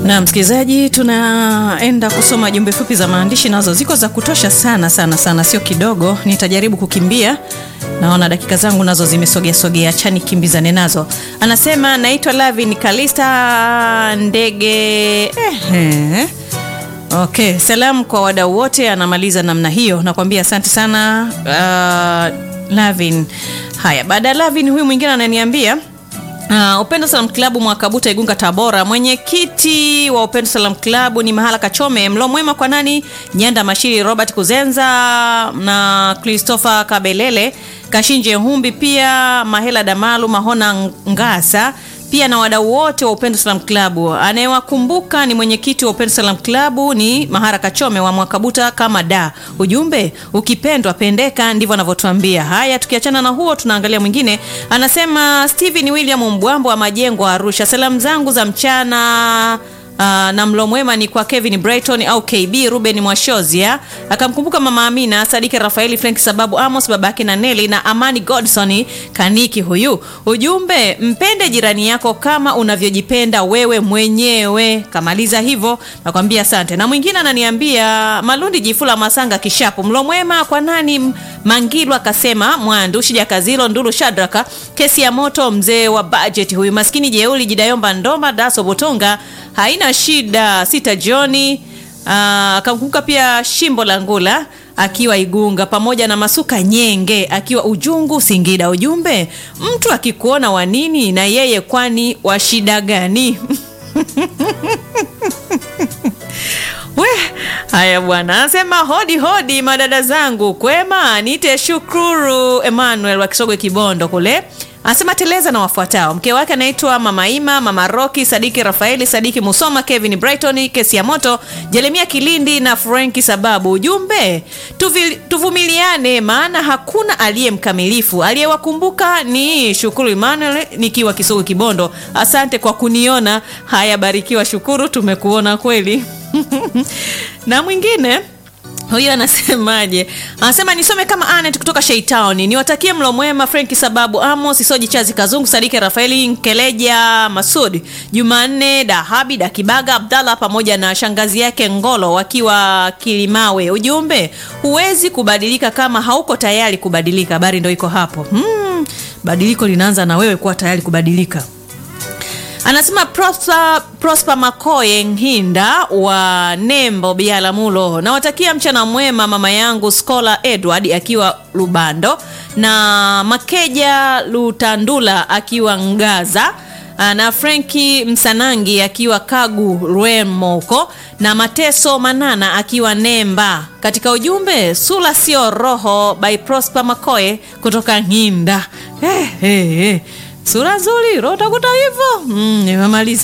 Na msikilizaji, tunaenda kusoma jumbe fupi za maandishi, nazo ziko za kutosha sana sana sana, sio kidogo. Nitajaribu kukimbia, naona dakika zangu nazo zimesogea sogea, chani kimbizane nazo. Anasema naitwa Lavin Kalista Ndege. Ehe. Okay, salamu kwa wadau wote. Anamaliza namna hiyo, nakwambia asante sana uh, Lavin. Haya, baada ya Lavin, huyu mwingine ananiambia Uh, Upendo Salam Klabu Mwakabuta Igunga Tabora. Mwenyekiti wa Upendo Salam Klabu ni Mahala Kachome. Mlo mwema kwa nani? Nyanda Mashiri, Robert Kuzenza na Christopher Kabelele, Kashinje Humbi, pia Mahela Damalu, Mahona Ngasa pia na wadau wote wa Upendo Salam Klabu. Anayewakumbuka ni mwenyekiti wa Upendo Salam Klabu ni Mahara Kachome wa Mwakabuta kama da. Ujumbe ukipendwa pendeka, ndivyo anavyotuambia. Haya, tukiachana na huo, tunaangalia mwingine. Anasema Steven William Mbwambo wa Majengo Arusha, salamu zangu za mchana Uh, na mlo mwema ni kwa Kevin Brighton au KB Ruben Mwashozia, akamkumbuka mama Amina Sadiki Rafaeli Frank sababu Amos babake na Nelly na Amani Godson Kaniki. Huyu ujumbe, mpende jirani yako kama unavyojipenda wewe mwenyewe. Kamaliza hivyo, nakwambia asante. Na mwingine ananiambia Malundi Jifula Masanga Kishapu, mlo mwema kwa nani? Mangilwa akasema Mwandu Shija Kazilo Ndulu Shadraka, kesi ya moto, mzee wa budget huyu, maskini jeuli Jidayomba Ndoma Daso Botonga haina shida sita Joni akamkumbuka pia Shimbo la Ngula akiwa Igunga pamoja na Masuka Nyenge akiwa Ujungu Singida. Ujumbe, mtu akikuona wa nini na yeye kwani wa shida gani? We, haya bwana, anasema hodi hodi, madada zangu kwema, niite Shukuru Emmanuel wa Kisogwe Kibondo kule anasema teleza na wafuatao. Mke wake anaitwa Mama Ima, Mama Roki, Sadiki Rafaeli, Sadiki Musoma, Kevin Brighton, kesi ya moto, Jeremia Kilindi na Franki Sababu. Ujumbe, tuvumiliane, maana hakuna aliye mkamilifu. Aliyewakumbuka ni Shukuru Emmanuel nikiwa Kisugu Kibondo. Asante kwa kuniona. Haya, barikiwa Shukuru, tumekuona kweli. na mwingine huyo anasemaje? Anasema nisome kama Anet kutoka Sheitown. Niwatakie mlo mwema Frenki Sababu, Amos Isoji, Chazi Kazungu, Sadiki Rafaeli, Nkeleja Masud, Jumanne Dahabi Dakibaga, Abdallah pamoja na shangazi yake Ngolo wakiwa Kilimawe. Ujumbe, huwezi kubadilika kama hauko tayari kubadilika. Habari ndo iko hapo. Hmm, badiliko linaanza na wewe kuwa tayari kubadilika. Anasema Prosper, Prosper Makoye Nhinda wa Nembo Bialamulo, nawatakia mchana mwema mama yangu Skola Edward akiwa Lubando na Makeja Lutandula akiwa Ngaza na Frenki Msanangi akiwa Kagu Rwemoko na Mateso Manana akiwa Nemba. Katika ujumbe sula sio roho by Prosper Makoye kutoka Nhinda. Hey, hey, hey. Sura nzuri, roho takuta hivyo. Mm, nimemaliza.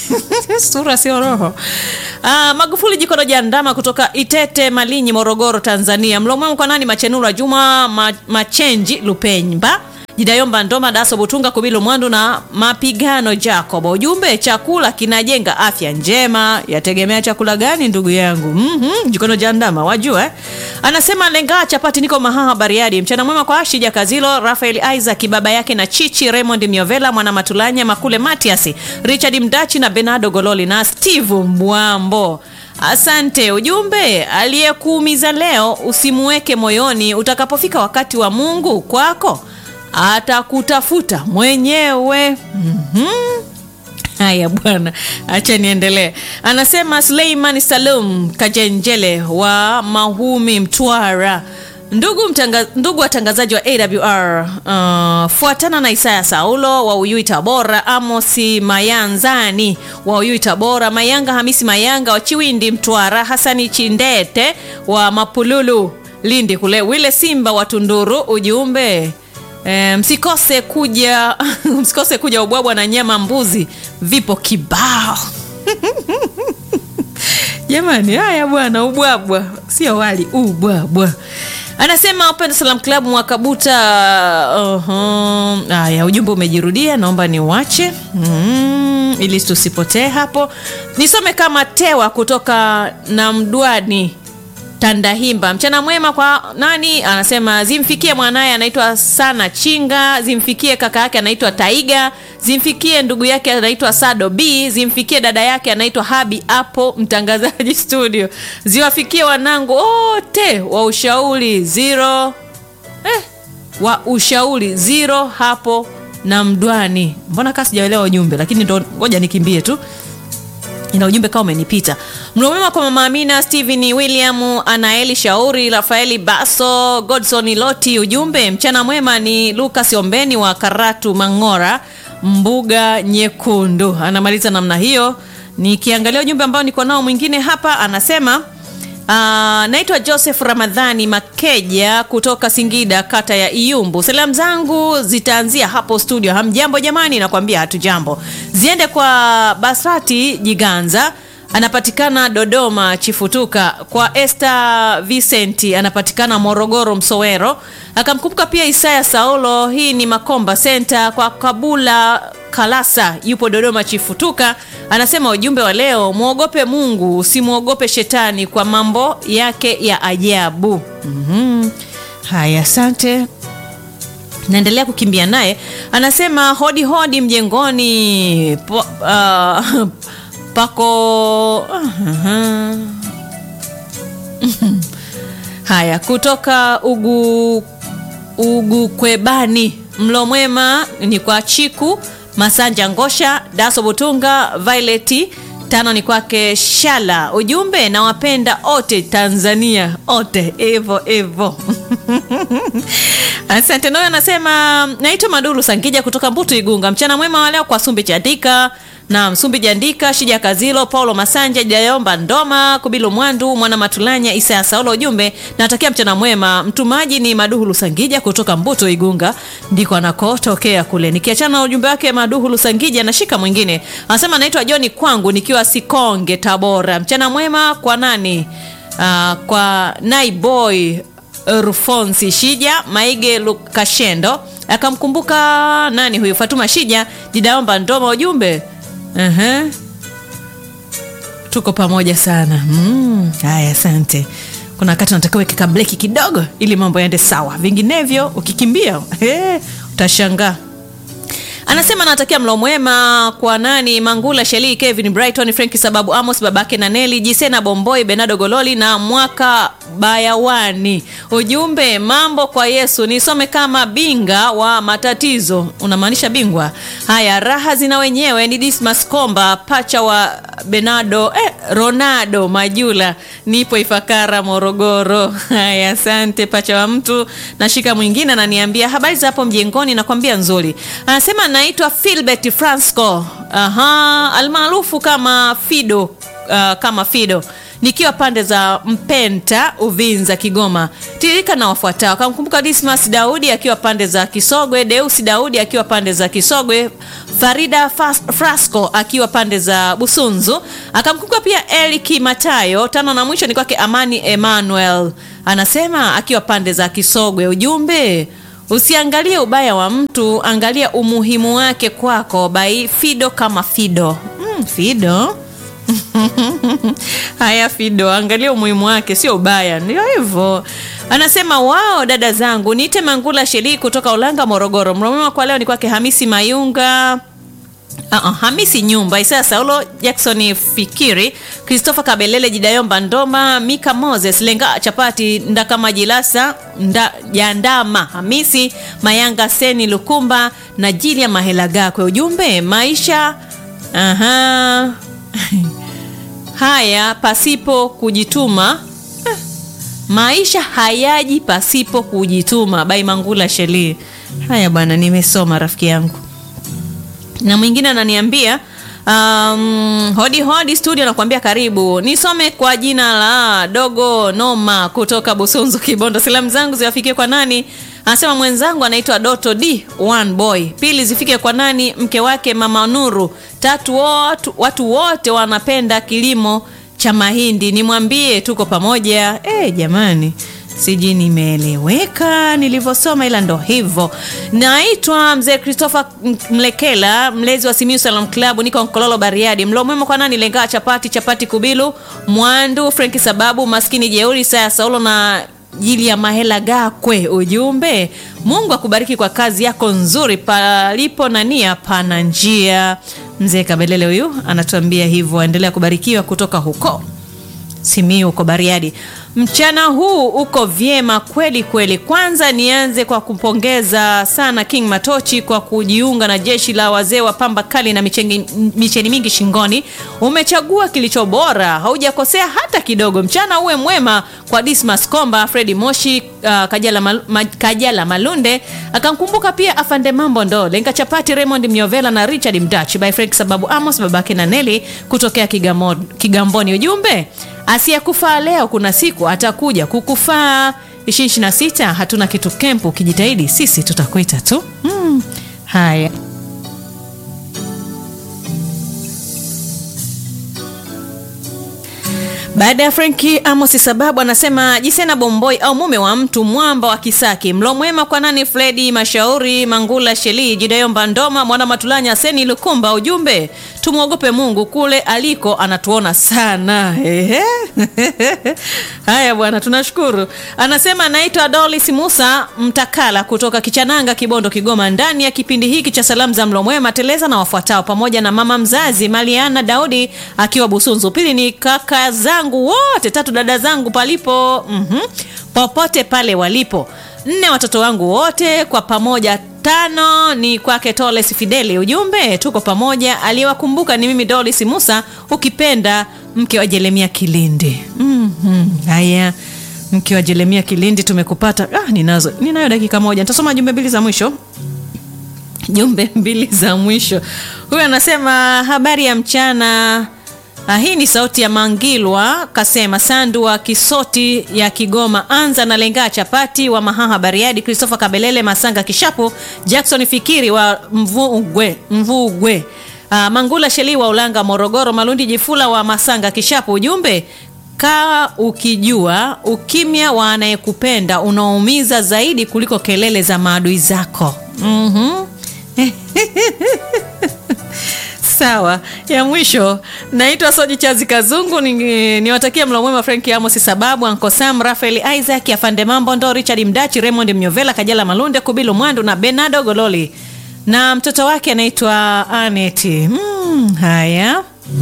Sura sio roho. Ah, Magufuli Jikono Jandama kutoka Itete Malinyi, Morogoro, Tanzania. Mlo mwema kwa nani? Machenura Juma ma, Machenji Lupenyba Jidayomba Ndoma Daso Butunga Kubilu Mwandu na Mapigano Jacob. Ujumbe, chakula kinajenga afya njema. Yategemea chakula gani ndugu yangu? Mhm, Jikono Jandama wajua eh? Anasema lenga chapati niko Mahaha Bariadi. Mchana mwema kwa Ashija Kazilo, Rafael Isaac baba yake na Chichi Raymond Miovela mwana Matulanya Makule Matias, Richard Mdachi na Bernardo Gololi na Steve Mbwambo. Asante. Ujumbe, aliyekuumiza leo usimuweke moyoni, utakapofika wakati wa Mungu kwako atakutafuta mwenyewe. mm-hmm. Haya bwana, acha niendelee. Anasema Suleiman Salum Kajenjele wa Mahumi, Mtwara. Ndugu, mtanga, ndugu watangazaji wa AWR, uh, fuatana na Isaya Saulo wa Uyui Tabora, Amosi Mayanzani wa Uyui Tabora, Mayanga Hamisi Mayanga wa Chiwindi Mtwara, Hasani Chindete wa Mapululu Lindi kule, Wile Simba wa Tunduru. Ujumbe E, msikose kuja msikose kuja ubwabwa na nyama mbuzi vipo kibao jamani. Haya bwana, ubwabwa sio wali, ubwabwa. Anasema Upendo Salam Club Mwakabuta. Haya, uh-huh. Ujumbe umejirudia, naomba niuache mm, ili tusipotee hapo. Nisome kama Tewa kutoka na Mdwani Tandahimba. Mchana mwema kwa nani? Anasema zimfikie mwanaye anaitwa Sana Chinga, zimfikie kaka yake anaitwa Taiga, zimfikie ndugu yake anaitwa Sado B, zimfikie dada yake anaitwa Habi hapo mtangazaji studio, ziwafikie wanangu wote wa ushauri zero eh, wa ushauri zero hapo na Mdwani. Mbona kaa sijaelewa ujumbe, lakini ndo ngoja nikimbie tu ina ujumbe kama umenipita. Mlo mwema kwa mama Amina, Steven William, Anaeli Shauri, Rafaeli Baso, Godson Loti. Ujumbe mchana mwema ni Lucas Ombeni wa Karatu Mang'ora, mbuga nyekundu. Anamaliza namna hiyo. Nikiangalia ujumbe ambao niko nao mwingine hapa, anasema Uh, naitwa Joseph Ramadhani Makeja kutoka Singida kata ya Iyumbu. Salamu zangu zitaanzia hapo studio. Hamjambo jamani? Nakwambia hatujambo. Ziende kwa Basrati Jiganza anapatikana Dodoma Chifutuka, kwa Esther Vicenti anapatikana Morogoro Msowero, akamkumbuka pia Isaya Saulo, hii ni Makomba Center, kwa Kabula Kalasa yupo Dodoma Chifutuka, anasema ujumbe wa leo, mwogope Mungu usimwogope shetani kwa mambo yake ya ajabu. mm-hmm. Haya, asante naendelea kukimbia naye, anasema hodi hodi mjengoni po, uh, pako uh-huh. Haya, kutoka ugu Ugukwebani, mlo mwema ni kwa Chiku Masanja Ngosha, Daso Butunga, Violet tano ni kwake Shala. Ujumbe nawapenda ote Tanzania ote, evo evo Asante. Nayo anasema naitwa Madulu Sangija kutoka Mbutu Igunga. Mchana mwema wa leo kwa Sumbi Jandika na Msumbi Jandika, Shija Kazilo, Paulo Masanja, Jayomba Ndoma, Kubilu Mwandu, Mwana Matulanya, Isa Saulo. Ujumbe natakia mchana mwema. Mtumaji ni Maduhulu Sangija kutoka Mbutu Igunga, ndiko anakotokea kule. Nikiachana na ujumbe wake Maduhulu Sangija, nashika mwingine. Anasema naitwa Joni kwangu nikiwa Sikonge Tabora. Mchana mwema kwa nani? Uh, kwa Naiboy Rufonsi Shija Maige Lukashendo, akamkumbuka nani huyu, Fatuma Shija Jidaomba Ndoma. Ujumbe uh-huh. Tuko pamoja sana. Mm, haya, asante. Kuna wakati unatakiwa weka breki kidogo ili mambo yaende sawa, vinginevyo ukikimbia eh, utashangaa. Anasema anatakia mlo mwema kwa nani? Mangula Sheli, Kevin Brighton, Frank Sababu, Amos babake na Neli Jisena, Bomboi, Benado Gololi na mwaka Bayawani. Ujumbe mambo kwa Yesu, nisome kama binga wa matatizo. Unamaanisha bingwa? Haya, raha zina wenyewe. Ni Dismas Komba, pacha wa Benado eh, Ronaldo Majula, nipo Ifakara, Morogoro. Haya, asante pacha wa mtu. Nashika mwingine ananiambia habari za hapo mjengoni, nakwambia nzuri. Anasema naitwa Philbert Franco, aha, almaarufu kama Fido, uh, kama Fido nikiwa pande za Mpenta, Uvinza, Kigoma. Tiririka na wafuatao. Akamkumbuka Dismas Daudi akiwa pande za Kisogwe, Deusi Daudi akiwa pande za Kisogwe, Farida Frasco akiwa pande za Busunzu. Akamkumbuka pia Eliki Matayo. Tano na mwisho ni kwake Amani Emmanuel, anasema akiwa pande za Kisogwe. Ujumbe usiangalie ubaya wa mtu, angalia umuhimu wake kwako. Bai Fido kama Fido. Mm, Fido Haya, Fido, angalia umuhimu wake, sio ubaya. Ndio hivyo anasema. Wao dada zangu, niite Mangula Sheli kutoka Ulanga, Morogoro. Mromema kwa leo ni kwake Hamisi Mayunga Uh -uh, Hamisi Nyumba, Isaya Saulo, Jackson Fikiri, Christopher Kabelele, Jidayomba Ndoma, Mika Moses, Lenga Chapati, Ndakama Jilasa, Nda, Jandama, Hamisi Mayanga, Seni Lukumba na Jilia Mahelaga. Kwa ujumbe maisha aha haya pasipo kujituma eh, maisha hayaji pasipo kujituma. Bai Mangula Sheli. Haya bwana, nimesoma rafiki yangu na mwingine ananiambia um, hodi hodi studio, nakuambia karibu. Nisome kwa jina la Dogo Noma kutoka Busunzu, Kibondo. Salamu zangu ziwafikie kwa nani? Anasema mwenzangu anaitwa Doto D one boy. Pili zifike kwa nani? Mke wake mama Nuru. Tatu watu, watu wote wanapenda kilimo cha mahindi, nimwambie tuko pamoja. Eh, jamani sijui nimeeleweka nilivyosoma, ila ndo hivyo. Naitwa mzee Christopher Mlekela, mlezi wa Simiyu Salam Club, niko Nkololo Bariadi. Mlo mwema kwa nani? Lengaa chapati chapati kubilu Mwandu Frenki sababu maskini jeuri Saya Saulo na jili ya Mahela Gakwe. Ujumbe, Mungu akubariki kwa kazi yako nzuri, palipo na nia pana njia. Mzee Kabelele huyu anatuambia hivyo, endelea kubarikiwa kutoka huko Simiyu uko Bariadi. Mchana huu uko vyema kweli kweli. Kwanza nianze kwa kupongeza sana King Matochi kwa kujiunga na jeshi la wazee wa pamba kali na micheni, micheni mingi shingoni. Umechagua kilicho bora, haujakosea hata kidogo. Mchana uwe mwema kwa Dismas Komba, Fredi Moshi, uh, Kajala, Mal, ma, Kajala Malunde akamkumbuka pia Afande Mambo Ndo Lenga Chapati, Raymond Mnyovela na Richard Mdachi by Frank sababu Amos babake na Neli kutokea Kigamo, Kigamboni. Ujumbe asiyekufaa leo kuna siku atakuja kukufaa. 2026 hatuna kitu kempu, ukijitahidi sisi tutakuita tu. Hmm. Haya. Baada ya Frenki Amos sababu anasema Jisena Bomboi au mume wa mtu mwamba wa Kisaki. Mlo mwema kwa nani? Fredi Mashauri Mangula Sheli Jidayo Mbandoma Mwana Matulanya Seni Lukumba. Ujumbe tumwogope Mungu kule aliko anatuona sana. Ehe. Haya bwana, tunashukuru. Anasema anaitwa Dolis Musa Mtakala kutoka Kichananga, Kibondo, Kigoma, ndani ya kipindi hiki cha salamu za mlo mwema teleza na wafuatao, pamoja na mama mzazi Maliana Daudi akiwa Busunzu. Pili ni kaka zangu wote, tatu dada zangu palipo mm-hmm, popote pale walipo, nne watoto wangu wote kwa pamoja tano ni kwake Toles Fideli. Ujumbe tuko pamoja, aliyewakumbuka ni mimi Dolis Musa, ukipenda mke wa Jeremia Kilindi. mm-hmm. Haya, mke wa Jeremia Kilindi tumekupata. Ah, ninazo ninayo dakika moja, nitasoma jumbe mbili za mwisho jumbe mbili za mwisho. Huyu anasema habari ya mchana. Ah, hii ni sauti ya Mangilwa kasema Sandu wa Kisoti ya Kigoma, anza na lengaa chapati wa Mahaha Bariadi, Christopher Kabelele Masanga Kishapu, Jackson Fikiri wa Mvugwe, Mvugwe. Ah, Mangula Sheli wa Ulanga Morogoro, Malundi Jifula wa Masanga Kishapu. Ujumbe kaa ukijua ukimya wa anayekupenda unaumiza zaidi kuliko kelele za maadui zako. mm-hmm. Sawa, ya mwisho naitwa Soji Chazi Kazungu, niwatakia ni mlo mwema Frank Amos sababu Anko Sam, Rafael Isaac, Afande Mambo Ndo, Richard Mdachi, Raymond Mnyovela, Kajala Malunde, Kubilu Mwandu na Bernardo Gololi na mtoto wake anaitwa Aneti. Hmm, haya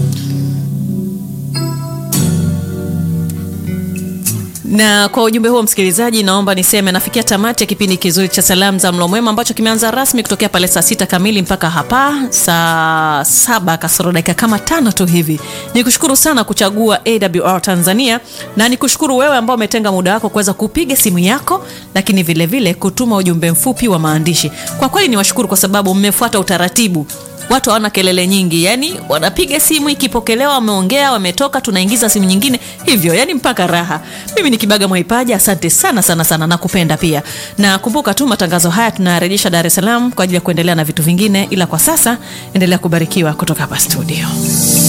na kwa ujumbe huo msikilizaji, naomba niseme nafikia tamati ya kipindi kizuri cha salamu za mlo mwema ambacho kimeanza rasmi kutokea pale saa sita kamili mpaka hapa saa saba kasoro dakika kama tano tu hivi. Nikushukuru sana kuchagua AWR Tanzania na nikushukuru wewe ambao umetenga muda wako kuweza kupiga simu yako, lakini vilevile vile kutuma ujumbe mfupi wa maandishi. Kwa kweli niwashukuru kwa sababu mmefuata utaratibu watu hawana kelele nyingi, yani wanapiga simu, ikipokelewa wameongea, wametoka, tunaingiza simu nyingine hivyo, yani mpaka raha. Mimi ni Kibaga Mwaipaja, asante sana sana sana, nakupenda pia, na kumbuka tu matangazo haya tunarejesha Dar es Salaam kwa ajili ya kuendelea na vitu vingine, ila kwa sasa endelea kubarikiwa kutoka hapa studio.